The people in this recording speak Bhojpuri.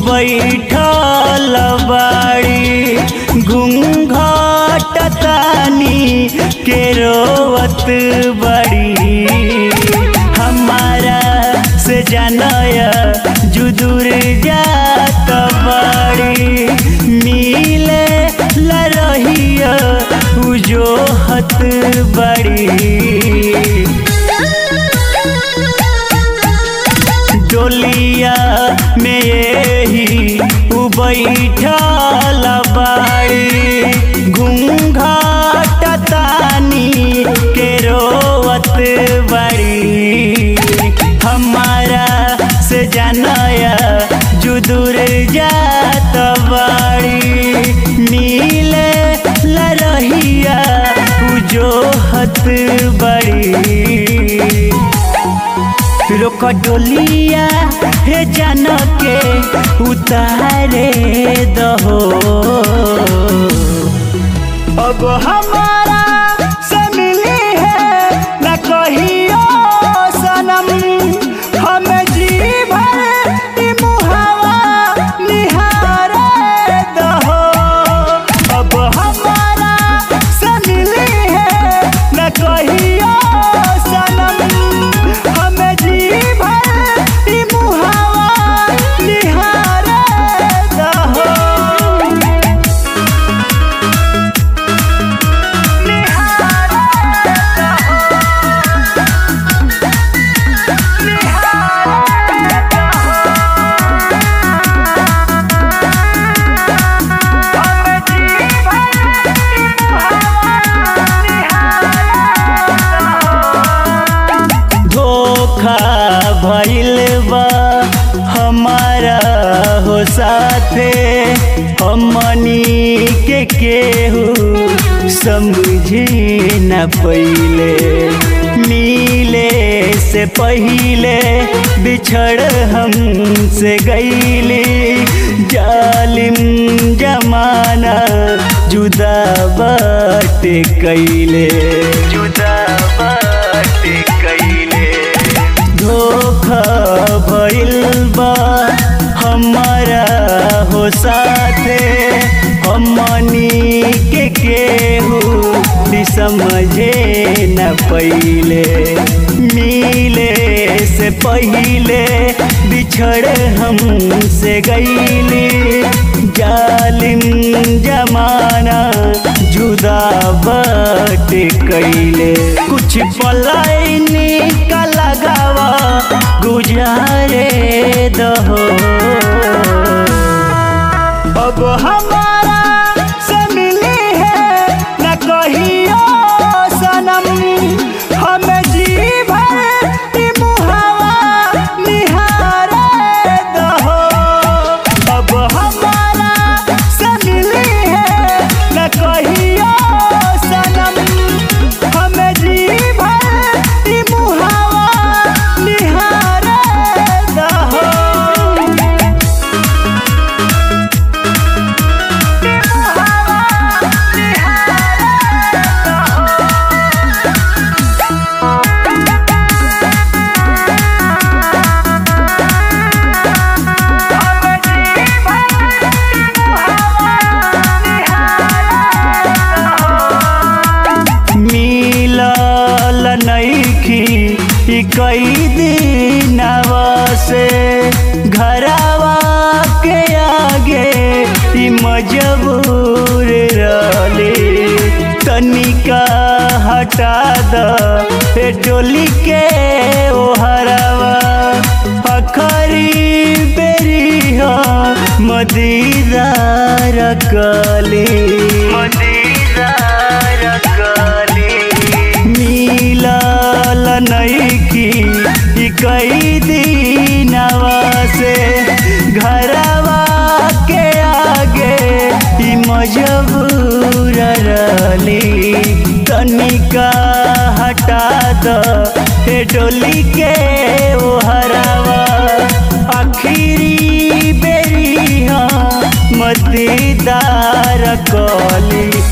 बैठल बाड़ी घूंघट तानी के रोवत बड़ी हमारा से जानया जुदूर जात बड़ी मिले ला रहिया उजोहत बड़ी डोलिया में यही उ बैठल बाड़ी घूंघट तानी के रोवत बड़ी हमारा से जानया जुदूर जात बड़ी मिले ला रहिया उजोहत बड़ी रोक डोलिया हे जान के उतारे दहो अब हमारा से मिली है न कहियो सनम हम जी भर ई मुहावा निहारे दहो अब हमारा से मिली है न कहियो सनम हम जी भर ई मुहावा निहारे दहो धोखा भइल बा हमारा हो साथे हमनी के केहू समझी न पहिले मिले से पहिले बिछड़ हमसे गईली जालिम जमाना जुदा बाटे कैले जुदा बाटे कैले धोखा भइल बा हमारा हो साथे हमनी के केहू भी समझे न पहिले मिले से पहिले बिछड़ हमसे गईली जालिम जमाना जुदा बट कैले कुछ पलायनी का लगावा गुजारे दहो अब हमारा से मिली है न कहियो सनम हम जी भर ई मुहावा निहारे दहो अब हमारा से मिली है न कहियो सनम हम जी भर ई मुहावा निहारे दहो मिलल नईखी ई कई दिनवा से घरवा के आगे ई मजबूर रहली तनिका हटा द ए डोली के ओहरवा अखरी बेरी हो मदीदार कली मदीदार कली मिलल नईखी ई कई दिनवा से घरवा के आगे ई मजबूर रहली तनिका हटा द हे डोली के ओहरवा आखिरी बेरी हाँ मदीदार कली